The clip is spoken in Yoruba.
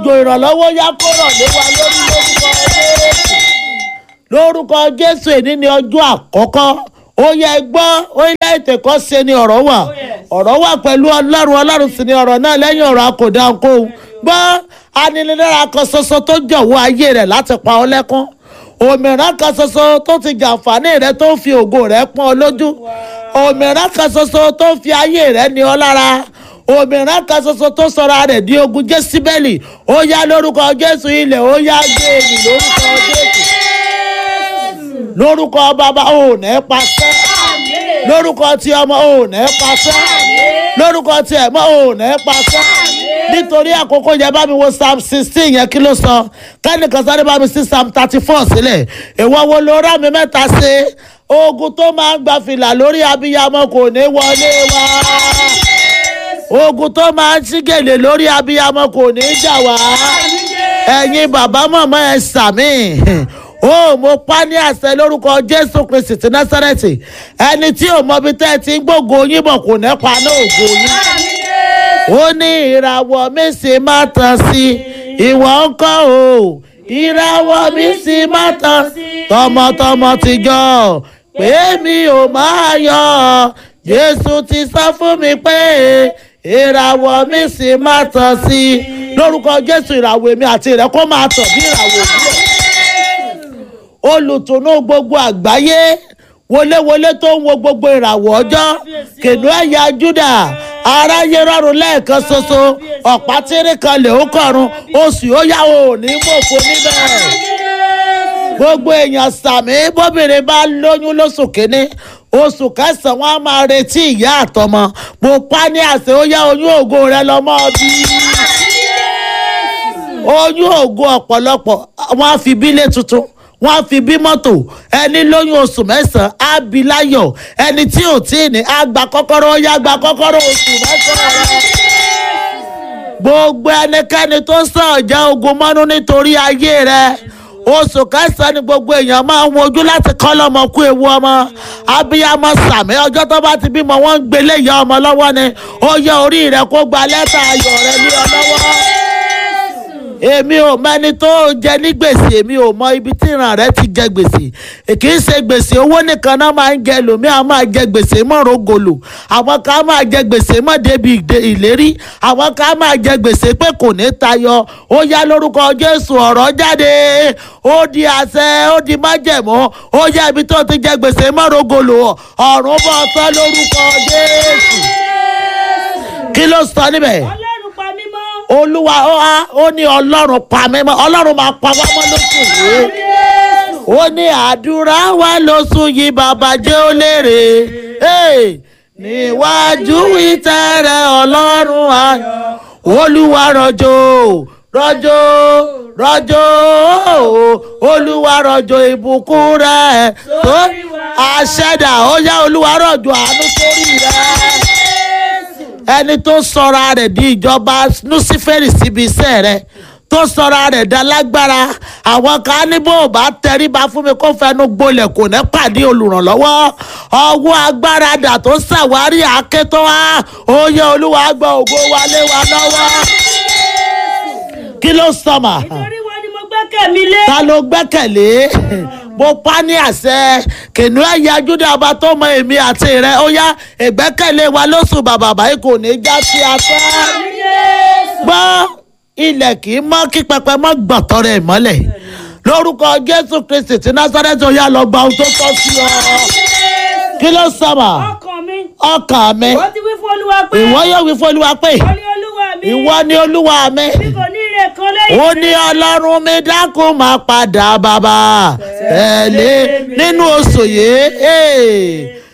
òjò ìrànlọ́wọ́ yá kó rọ̀ lé wa lórí lórúkọ jésù lórúkọ jésù èní ni ọjọ́ àkọ́kọ́ ó yẹ gbọ́ orílẹ̀-èdè kan ṣe ni ọ̀rọ̀ wà ọ̀rọ̀ wà pẹ̀lú ọlọ́run ọlọ́run sì ni ọ̀rọ̀ náà lẹ́yìn ọ̀rọ̀ akọ̀dá kó gbọ́ aninilára kan ṣoṣo tó jọ̀wọ́ ayé rẹ̀ láti pa ọ́ lẹ́kún òmìnira kan ṣoṣo tó ti jàǹfààní rẹ̀ tó ń fi ògo rẹ̀ pọ́n ọ lójú òmìnira kan ṣoṣo tó ń fi ayé rẹ̀ ní ọ lára òmìnira kan ṣoṣo tó sọra rẹ̀ di ogun jésíbẹ́lì ó yá lórúkọ jésù ilẹ̀ ó yá gbé èmì lórúkọ jésù lórúkọ bàbá ò ní pàṣẹ lórúkọ tí ọmọ ò ní pàṣẹ lórúkọ tí ẹ̀mọ́ ò ní pàṣẹ nítorí àkókò yẹn bá mi wo psalm sixteen yẹn kí ló sọ kẹ́nìkan sáré bá mi sí psalm thirty four sílẹ̀ ìwọ wo ló rà mí mẹ́ta ṣe ogun tó máa ń gba fìlà lórí abiyamọ kò ní wọlé wá ogun tó máa ń ṣí gèlè lórí abiyamọ kò ní jà wá ẹ̀yin bàbá mọ̀mọ́ ẹ sàmì ó mo pa ní àṣẹ lórúkọ jésù kristi ti násàrẹ́tì ẹni tí ò mọbi tẹ́ ẹ ti ń gbógo yín bọ̀ kò ní pa ní ògo yín ó ní ìràwọ̀ mi sì máa tàn sí ìwọ ń kọ́ o ìràwọ̀ mi sì máa tàn tọmọtọmọ tìjọ pé mi ò máa yọ jésù ti sọ fún mi pé ìràwọ̀ mi sì máa tàn sí lórúkọ jésù ìràwọ̀ èmi àti rẹ̀ kó máa tàn bí ìràwọ̀ òwúrọ̀ olùtùnú gbogbo àgbáyé wọléwọlé tó ń wo gbogbo ìràwọ̀ ọjọ́ kìnìún ẹ̀yà júdà aráyé rọrùn lẹ́ẹ̀kan ṣoṣo ọ̀pá tírí kan lè ó kọ̀run oṣù ó yá o ní mọ̀fọ́ níbẹ̀ gbogbo èèyàn sàmì bóbìnrin bá lóyún lóṣù kínní oṣù kẹsàn-án wọn á máa retí ìyá àtọmọ mo pa ní àṣẹ ó yá oyún ògo rẹ lọmọ bí oyún ògo ọ̀pọ̀lọpọ̀ wọn á fi bílé tuntun wọn á fi bí mọ́tò ẹni lóyún oṣù mẹ́sàn-án á bí láyọ̀ ẹni tí ò tí ì ní á gba kọ́kọ́rọ́ ó yá gba kọ́kọ́rọ́ oṣù mẹ́sàn-án rẹ gbogbo ẹnikẹ́ni tó sàn ọ̀já ogun mọ́nú nítorí ayé rẹ oṣù kẹsàn-án ni gbogbo èèyàn máa ń wojú láti kọ́ lọ́mọ kú ewu ọmọ abiyamọ sàmì ọjọ́ tó bá ti bímọ wọ́n ń gbélé ìyá ọmọ lọ́wọ́ ni ó yẹ orí rẹ kó gba lẹ́tà ayọ̀ rẹ ní ọ lọ́wọ́ èmi ò mẹni tó jẹ ní gbèsè èmi ò mọ ibi tí ìran rẹ ti jẹ gbèsè kì í ṣe gbèsè owó nìkan náà máa ń jẹ lòmí àwọn máa jẹ gbèsè mọ́rọ̀ gòlò àwọn kan máa jẹ gbèsè mọ́ débi ìlérí àwọn kan máa jẹ gbèsè pé kò ní tayọ ó yá lórúkọ jésù ọ̀rọ̀ jáde ó di àṣẹ ó di májẹ̀mú ó yá ibi tó ti jẹ gbèsè mọ́rọ̀ gòlò ọ̀run bọ̀ tán lórúkọ jésù kí ló sọ níbẹ̀ olúwa ó ní ọlọ́run pa mí mọ́ ọlọ́run máa pa wá mọ́ lóṣù yìí ó ní àdúrà wa lóṣù yìí bàbá jẹ́ ó lérè níwájú ìtẹ́rẹ̀ ọlọ́run ayọ̀ olúwa rọ̀jò rọ̀jò rọ̀jò olúwa rọ̀jò ìbùkún rẹ̀ tó àṣẹdà ó yá olúwa rọ̀jò àánú sórí rẹ̀ ẹni tó sọra rẹ̀ di ìjọba luciferi síbi iṣẹ́ rẹ̀ tó sọra rẹ̀ dá lágbára àwọn kan ní bó bá tẹríba fún mi kó fẹnu gbolẹ̀ kò ní pàdé olùrànlọ́wọ́ ọwọ́ agbára dà tó ṣàwárí àkétọ́ wa ó yẹ olúwa gba ògo wálé wa lọ́wọ́ kí ló sọmà nítorí wọn ni mo gbẹ́kẹ̀ mi lé. ta ló gbẹ́kẹ̀lé mo pa ní àṣẹ kìnìún ẹ̀yà júdà ọba tó mọ èmi àti rẹ ó yá ìgbẹ́kẹ̀lé wa lóṣù bàbà báyìí kò ní já sí asán gbọ́ ilẹ̀ kì í mọ́ kí pẹpẹ mọ́ gbọ̀tọ̀ rẹ̀ mọ́lẹ̀ lórúkọ jésù kristi tí násárẹ́tì ó yá lọ gba ohun tó tọ́ sí ọ kí ló sọmọ ọkàn mi. ọkàn mi wọ́n ti wí fún olúwa pé. ìwọ yóò wí fún olúwa pé wọ́n ní olúwa mi. ìwọ ni olúwa mi mi kò ní ire kan lẹ́yìn. ó ní ọlọ́run mi dákun máa padà bàbá tẹ̀lé nínú oṣù yìí ee,